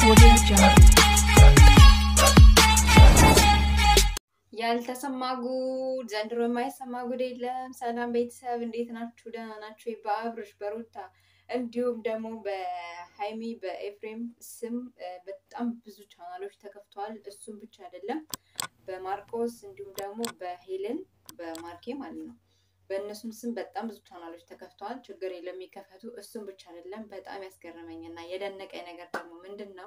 Audio Jungle. ያልተሰማ ጉድ ዘንድሮ የማይሰማ ጉድ የለም። ሰላም ቤተሰብ እንዴት ናችሁ? ደህና ናችሁ? በአብርሽ በሩታ እንዲሁም ደግሞ በሀይሚ በኤፍሬም ስም እ፣ በጣም ብዙ ቻናሎች ተከፍተዋል። እሱም ብቻ አይደለም በማርቆስ እንዲሁም ደግሞ በሄለን በማርኬ ማለት ነው። በእነሱም ስም በጣም ብዙ ቻናሎች ተከፍተዋል። ችግር የለም የሚከፈቱ። እሱም ብቻ አይደለም በጣም ያስገረመኝ እና የደነቀኝ ነገር ደግሞ ምንድን ነው?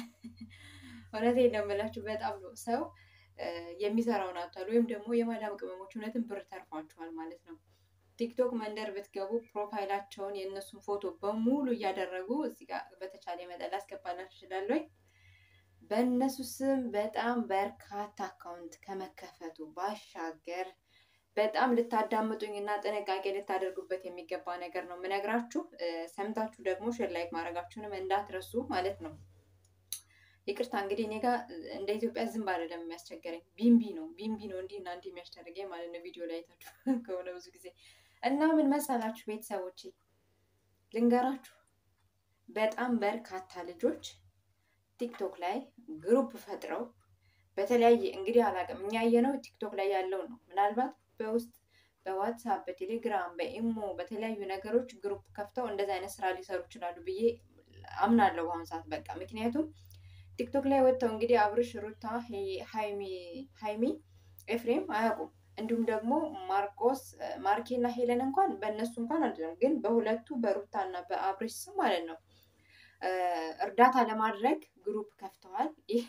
እውነቴን ነው የምላችሁ በጣም ነው ሰው እ፣ የሚሰራውን አጥቷል። ወይም ደግሞ የማዳም ቅመሞች እውነትን ብር ተርፏቸዋል ማለት ነው። ቲክቶክ መንደር ብትገቡ ፕሮፋይላቸውን የእነሱን ፎቶ በሙሉ እያደረጉ እዚህ ጋር በተቻለ መጠን ላስገባላችሁ እችላለሁ። በእነሱ ስም በጣም በርካታ አካውንት ከመከፈቱ ባሻገር በጣም ልታዳምጡኝ እና ጥንቃቄ ልታደርጉበት የሚገባ ነገር ነው የምነግራችሁ። እ፣ ሰምታችሁ ደግሞ ሼር ላይክ ማድረጋችሁንም እንዳትረሱ ማለት ነው። ይቅርታ እንግዲህ እኔ ጋር እንደ ኢትዮጵያ ዝንብ አይደለም የሚያስቸገረኝ፣ ቢምቢ ነው ቢምቢ ነው እንዲህ እና እንዲህ የሚያስደርገኝ ማለት ነው። ቪዲዮ ላይ አይታችሁ ከሆነ ብዙ ጊዜ እና ምን መሰላችሁ ቤተሰቦቼ ልንገራችሁ፣ በጣም በርካታ ልጆች ቲክቶክ ላይ ግሩፕ ፈጥረው በተለያየ እንግዲህ አላውቅም፣ እኛ ያየነው ቲክቶክ ላይ ያለው ነው። ምናልባት በውስጥ በዋትሳፕ በቴሌግራም በኢሞ በተለያዩ ነገሮች ግሩፕ ከፍተው እንደዚህ አይነት ስራ ሊሰሩ ይችላሉ ብዬ አምናለሁ በአሁኑ ሰዓት በቃ ምክንያቱም ቲክቶክ ላይ ወጥተው እንግዲህ አብርሽ፣ ሩታ፣ ሀይሚ ሀይሚ ኤፍሬም አያውቁም። እንዲሁም ደግሞ ማርቆስ ማርኬ እና ሄለን እንኳን በእነሱ እንኳን አይደለም፣ ግን በሁለቱ በሩታ እና በአብርሽ ስም ማለት ነው እ፣ እርዳታ ለማድረግ ግሩፕ ከፍተዋል። ይህ-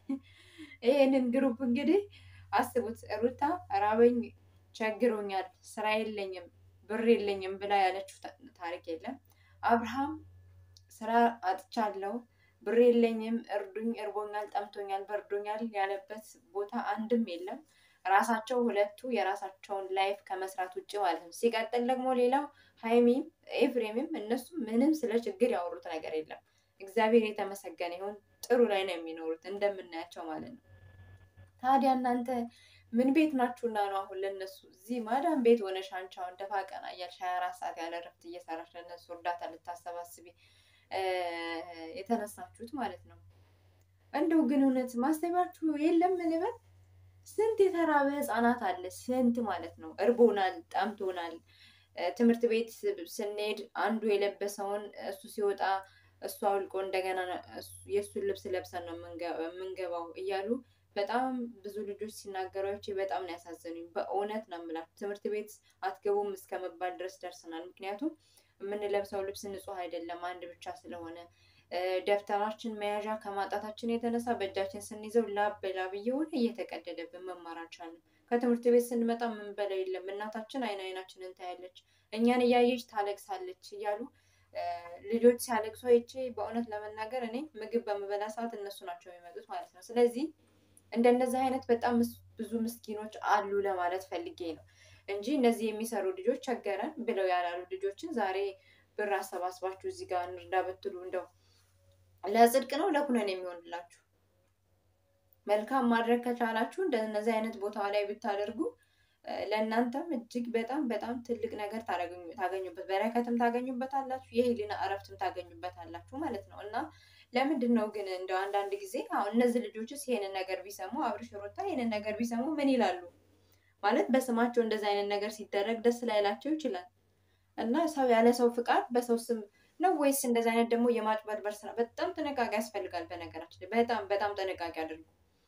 ይህንን ግሩፕ እንግዲህ አስቡት። ሩታ ራበኝ፣ ቸግሮኛል፣ ስራ የለኝም፣ ብር የለኝም ብላ ያለችው ታ- ታሪክ የለም። አብርሃም ስራ አጥቻለሁ ብር የለኝም፣ እርዱኝ፣ እርቦኛል፣ ጠምቶኛል፣ በርዶኛል ያለበት ቦታ አንድም የለም። ራሳቸው ሁለቱ የራሳቸውን ላይፍ ከመስራት ውጭ ማለት ነው። ሲቀጥል ደግሞ ሌላው ሀይሚም ኤፍሬምም እነሱ ምንም ስለ ችግር ያወሩት ነገር የለም። እግዚአብሔር የተመሰገነ ይሁን ጥሩ ላይ ነው የሚኖሩት እንደምናያቸው ማለት ነው። ታዲያ እናንተ ምን ቤት ናችሁና ነው አሁን ለነሱ እዚህ ማዳም ቤት ሆነሽ አንቺ አሁን ደፋ ቀና እያልሽ ሀያ አራት ሰዓት ያለ እረፍት እየሰራሽ ለነሱ እርዳታ ልታሰባስቢ እ፣ የተነሳችሁት ማለት ነው። እንደው ግን እውነት ማሰባችሁ የለም ልበል። ስንት የተራበ ህፃናት አለ፣ ስንት ማለት ነው። እርቦናል፣ ጠምቶናል። እ፣ ትምህርት ቤት ስንሄድ አንዱ የለበሰውን እሱ ሲወጣ እሱ አውልቆ እንደገና እሱ- የእሱን ልብስ ለብሰን ነው የምንገ- የምንገባው እያሉ በጣም ብዙ ልጆች ሲናገሯቸው በጣም ነው ያሳዘኑኝ። በእውነት ነው የምላችሁ ትምህርት ቤት አትገቡም እስከ መባል ድረስ ደርሰናል። ምክንያቱም የምንለብሰው ልብስ ንጹህ አይደለም አንድ ብቻ ስለሆነ እ፣ ደብተራችን መያዣ ከማጣታችን የተነሳ በእጃችን ስንይዘው ላብ በላብ እየሆነ እየተቀደደብን መማር አልቻልንም። ከትምህርት ቤት ስንመጣ የምንበላው የለም። እናታችን አይን አይናችንን ታያለች፣ እኛን እያየች ታለቅሳለች እያሉ እ፣ ልጆች ሲያለቅሱ አይቼ በእውነት ለመናገር እኔ ምግብ በምበላ ሰዓት እነሱ ናቸው የሚመጡት ማለት ነው። ስለዚህ እንደነዚህ አይነት በጣም ምስ- ብዙ ምስኪኖች አሉ ለማለት ፈልጌ ነው እንጂ እነዚህ የሚሰሩ ልጆች ቸገረን ብለው ያላሉ ልጆችን ዛሬ ብር አሰባስባችሁ እዚህ ጋር እንርዳ ብትሉ እንደው ለጽድቅ ነው ለኩነን የሚሆንላችሁ? መልካም ማድረግ ከቻላችሁ እንደነዚህ አይነት ቦታ ላይ ብታደርጉ እ፣ ለእናንተም እጅግ በጣም በጣም ትልቅ ነገር ታገኙ- ታገኙበት በረከትም ታገኙበታላችሁ፣ የህሊና እረፍትም ታገኙበታላችሁ ማለት ነው። እና ለምንድን ነው ግን እንደው አንዳንድ ጊዜ አሁን እነዚህ ልጆችስ ይሄንን ነገር ቢሰሙ አብርሽ ሩታ ይሄንን ነገር ቢሰሙ ምን ይላሉ? ማለት በስማቸው እንደዚህ አይነት ነገር ሲደረግ ደስ ላይላቸው ይችላል። እና ሰው ያለ ሰው ፍቃድ በሰው ስም ነው ወይስ እንደዚህ አይነት ደግሞ የማጭበርበር ስራ? በጣም ጥንቃቄ ያስፈልጋል። በነገራችን ላይ በጣም በጣም ጥንቃቄ አድርጉ።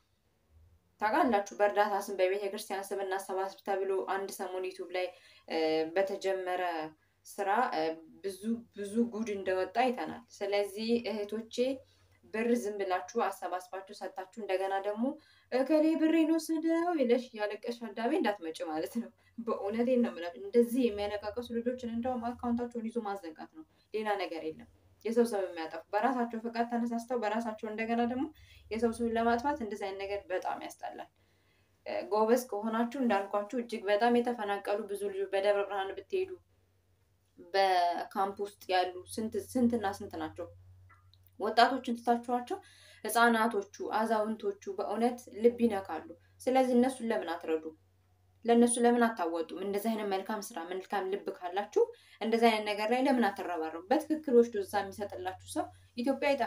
ታውቃላችሁ በእርዳታ ስም በቤተ ክርስቲያን ስም እናሰባስብ ተብሎ አንድ ሰሞን ዩቱብ ላይ እ፣ በተጀመረ ስራ እ፣ ብዙ ብዙ ጉድ እንደወጣ አይተናል። ስለዚህ እህቶቼ ብር ዝም ብላችሁ አሰባስባችሁ ሰጥታችሁ እንደገና ደግሞ እከሌ ብሬን ወሰደው ይለሽ እያለቀሽ አዳሜ እንዳትመጭ ማለት ነው። በእውነቴን ነው የምላችሁ። እንደዚህ የሚያለቃቀሱ ልጆችን እንደውም አካውንታቸውን ይዞ ማዘጋት ነው፣ ሌላ ነገር የለም። የሰው ሰው የሚያጠፉ በራሳቸው ፈቃድ ተነሳስተው በራሳቸው እንደገና ደግሞ የሰው ሰውን ለማጥፋት እንደዚህ አይነት ነገር በጣም ያስጠላል። እ፣ ጎበዝ ከሆናችሁ እንዳልኳችሁ እጅግ በጣም የተፈናቀሉ ብዙ ልጆች በደብረ ብርሃን ብትሄዱ በካምፕ ውስጥ ያሉ ስንት ስንትና ስንት ናቸው። ወጣቶችን ትታችኋቸው ህፃናቶቹ፣ አዛውንቶቹ በእውነት ልብ ይነካሉ። ስለዚህ እነሱን ለምን አትረዱ? ለእነሱ ለምን አታወጡም? እንደዚህ አይነት መልካም ስራ መልካም ልብ ካላችሁ እንደዚህ አይነት ነገር ላይ ለምን አትረባረቡ? በትክክል ወስዶ እዛ የሚሰጥላችሁ ሰው ኢትዮጵያ አይጠፋም።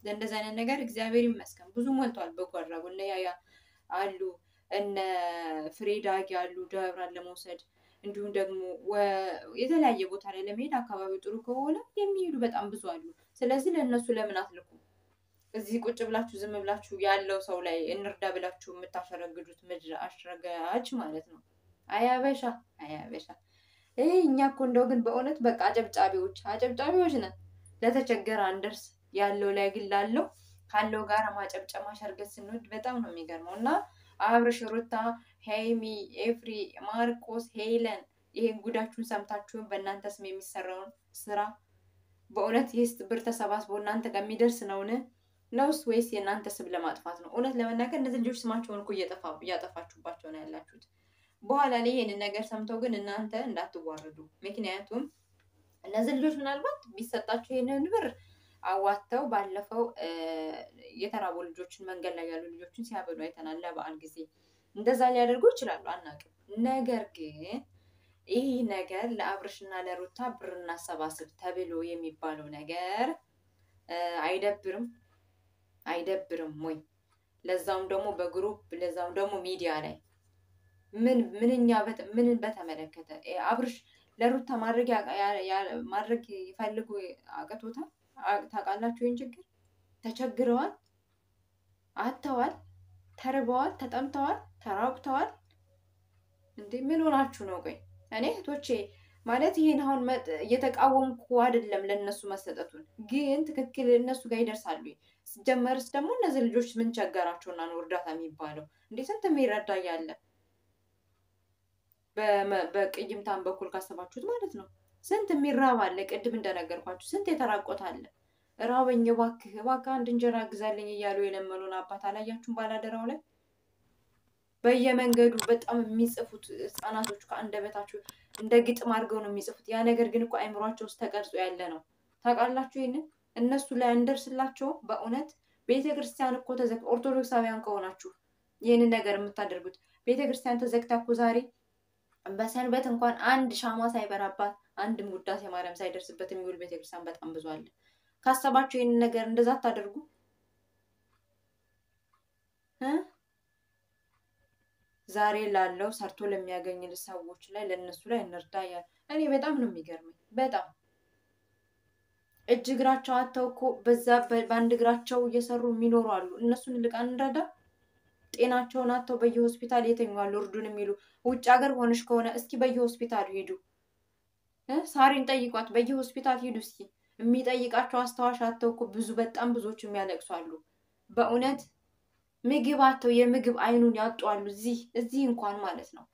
ለእንደዚህ አይነት ነገር እግዚአብሔር ይመስገን ብዙ ሞልቷል። በጎ አድራጎት እነ ያያ አሉ እነ ፍሬ ዳጊ አሉ ደብራን ለመውሰድ እንዲሁም ደግሞ የተለያየ ቦታ ላይ ለመሄድ አካባቢው ጥሩ ከሆነ የሚሄዱ በጣም ብዙ አሉ። ስለዚህ ለእነሱ ለምን አትልኩም? እዚህ ቁጭ ብላችሁ ዝም ብላችሁ ያለው ሰው ላይ እንርዳ ብላችሁ የምታሸረግዱት ምድር አሽረጋጅ ማለት ነው። አያበሻ አያበሻ ይህ እኛ እኮ እንደው ግን በእውነት በቃ አጨብጫቢዎች አጨብጫቢዎች ነን። ለተቸገረ አንደርስ ያለው ላይ ግን ላለው ካለው ጋር ማጨብጨብ ማሸርገት ስንወድ በጣም ነው የሚገርመው። እና አብርሽ፣ ሩታ፣ ሄይሚ፣ ኤፍሪ፣ ማርቆስ፣ ሄለን ይሄን ጉዳችሁን ሰምታችሁን በእናንተ ስም የሚሰራውን ስራ በእውነት ይህስ ብር ተሰባስቦ እናንተ ጋር የሚደርስ ነውን ነውስ ወይስ የእናንተ ስም ለማጥፋት ነው? እውነት ለመናገር እነዚህ ልጆች ስማቸውን እኮ እያጠፋችሁባቸው ነው ያላችሁት። በኋላ ላይ ይህንን ነገር ሰምተው ግን እናንተ እንዳትዋረዱ። ምክንያቱም እነዚህ ልጆች ምናልባት ቢሰጣቸው ይህንን ብር አዋጥተው ባለፈው የተራቡ ልጆችን መንገድ ላይ ያሉ ልጆችን ሲያበሉ አይተናል። ለበዓል ጊዜ እንደዛ ሊያደርጉ ይችላሉ፣ አናውቅም። ነገር ግን ይህ ነገር ለአብርሽና ለሩታ ብር እናሰባስብ ተብሎ የሚባለው ነገር አይደብርም? አይደብርም ወይ? ለዛውም ደግሞ በግሩፕ ለዛውም ደግሞ ሚዲያ ላይ ምን ምንኛ ምንን በተመለከተ አብርሽ ለሩታ ማድረግ ማድረግ ይፈልጉ አቅቶታል። ታውቃላችሁ ይህን ችግር ተቸግረዋል፣ አጥተዋል፣ ተርበዋል፣ ተጠምተዋል፣ ተራቁተዋል። እንዴ ምን ሆናችሁ ነው? ቆይ እኔ እህቶቼ ማለት ይህን አሁን እየተቃወምኩ አይደለም ለእነሱ መሰጠቱን፣ ግን ትክክል እነሱ ጋር ይደርሳሉ። ሲጀመርስ ደግሞ እነዚህ ልጆች ምን ቸገራቸውና ነው እርዳታ የሚባለው? እንዴ ስንት የሚረዳ እያለ በቅይምታን በኩል ካሰባችሁት ማለት ነው። ስንት የሚራብ አለ። ቅድም እንደነገርኳችሁ ስንት የተራቆት አለ። ራበኝ እባክህ እባክህ አንድ እንጀራ ግዛልኝ እያሉ የለመኑን አባት አላያችሁም? ባላደራው ላይ በየመንገዱ በጣም የሚጽፉት ህጻናቶች ከአንደበታችሁ እንደ ግጥም አድርገው ነው የሚጽፉት። ያ ነገር ግን እኮ አይምሯቸው ውስጥ ተቀርጾ ያለ ነው። ታውቃላችሁ? ይህንን እነሱ ላይ እንደርስላቸው። በእውነት ቤተ ክርስቲያን እኮ ተዘግ ኦርቶዶክሳውያን ከሆናችሁ ይህንን ነገር የምታደርጉት ቤተ ክርስቲያን ተዘግታ እኮ ዛሬ በሰንበት እንኳን አንድ ሻማ ሳይበራባት አንድም ውዳሴ ማርያም ሳይደርስበት የሚውል ቤተክርስቲያን በጣም ብዙ አለ። ካሰባችሁ ይህንን ነገር እንደዛ አታደርጉ እ ዛሬ ላለው ሰርቶ ለሚያገኝ ሰዎች ላይ ለእነሱ ላይ እንርዳ እያለ እኔ በጣም ነው የሚገርመኝ። በጣም እጅ እግራቸው አተው እኮ በዛ በአንድ እግራቸው እየሰሩ የሚኖሩ አሉ። እነሱን ልቃ እንረዳ። ጤናቸውን አተው በየሆስፒታል የተኛሉ እርዱን የሚሉ ውጭ ሀገር ሆነሽ ከሆነ እስኪ በየሆስፒታሉ ሂዱ። ሳሪን ጠይቋት፣ በየሆስፒታል ሂዱ እስኪ። የሚጠይቃቸው አስታዋሽ አተው እኮ ብዙ በጣም ብዙዎች የሚያለቅሱ አሉ። በእውነት ምግብ አተው የምግብ አይኑን ያጡ አሉ። እዚህ እዚህ እንኳን ማለት ነው።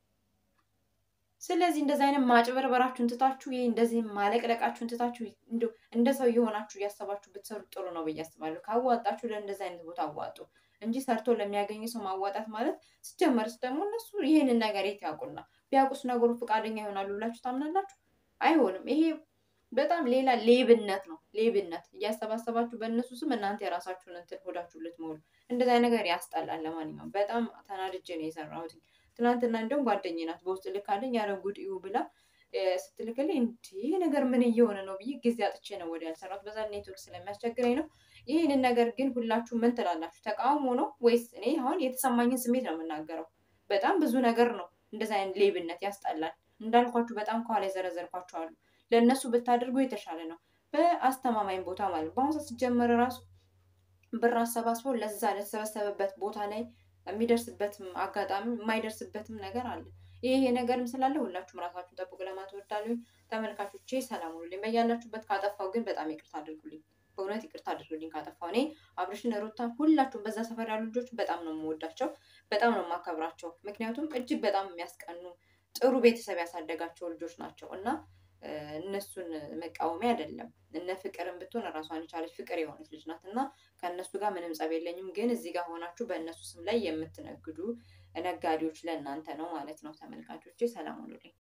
ስለዚህ እንደዚህ አይነት ማጭበርበራችሁን ትታችሁ ይህ እንደዚህ ማለቅለቃችሁን ትታችሁ እንደ ሰው የሆናችሁ እያሰባችሁ ብትሰሩ ጥሩ ነው ብዬ አስባለሁ። ካዋጣችሁ ለእንደዚህ አይነት ቦታ አዋጡ እንጂ ሰርቶ ለሚያገኝ ሰው ማዋጣት ማለት ሲጀመርስ ደግሞ እነሱ ይህንን ነገር የት ያውቁና ቢያውቁስ ነገሩ ፈቃደኛ ይሆናሉ ብላችሁ ታምናላችሁ? አይሆንም። ይሄ በጣም ሌላ ሌብነት ነው። ሌብነት እያሰባሰባችሁ በእነሱ ስም እናንተ የራሳችሁን እንትን ሆዳችሁ ልትሞሉ እንደዚህ ነገር ያስጠላል። ለማንኛውም በጣም ተናድጄ ነው የሰራሁት። ትናንትና እንደውም ጓደኛዬ ናት በውስጥ ልካለኝ ያረ ጉድ እዩ ብላ ስትልክልኝ እንዲህ ነገር ምን እየሆነ ነው ብዬ ጊዜ አጥቼ ነው ወዲያ ያልሰራሁት። በዛ ኔትወርክ ስለሚያስቸግረኝ ነው። ይህንን ነገር ግን ሁላችሁ ምን ትላላችሁ? ተቃውሞ ነው ወይስ? እኔ አሁን የተሰማኝን ስሜት ነው የምናገረው። በጣም ብዙ ነገር ነው እንደዚህ አይነት ሌብነት ያስጠላል። እንዳልኳችሁ በጣም ከኋላ የዘረዘርኳቸው አሉ። ለእነሱ ብታደርጉ የተሻለ ነው፣ በአስተማማኝ ቦታ ማለት ነው። በአሁኑ ሰዓት ሲጀመር ራሱ ብር አሰባስበው ለዛ ለተሰበሰበበት ቦታ ላይ የሚደርስበትም አጋጣሚ የማይደርስበትም ነገር አለ። ይሄ ነገርም ስላለ ሁላችሁም ራሳችሁን ጠብቁ ለማለት እወዳለሁ። ተመልካቾቼ ሰላም ሁኑልኝ በያላችሁበት። ካጠፋው ግን በጣም ይቅርታ አድርጉልኝ፣ በእውነት ይቅርታ አድርጉልኝ ካጠፋው። እኔ አብርሽን፣ ሩታን ሁላችሁም በዛ ሰፈር ያሉ ልጆች በጣም ነው የምወዳቸው፣ በጣም ነው የማከብራቸው። ምክንያቱም እጅግ በጣም የሚያስቀኑ ጥሩ ቤተሰብ ያሳደጋቸው ልጆች ናቸው እና እነሱን መቃወሚያ አይደለም። እነ ፍቅርን ብትሆን ራሷን የቻለች ፍቅር የሆነች ልጅ ናት እና ከእነሱ ጋር ምንም ጸብ የለኝም። ግን እዚህ ጋር ሆናችሁ በእነሱ ስም ላይ የምትነግዱ ነጋዴዎች ለእናንተ ነው ማለት ነው። ተመልካቾቼ ሰላም ሁኑልኝ።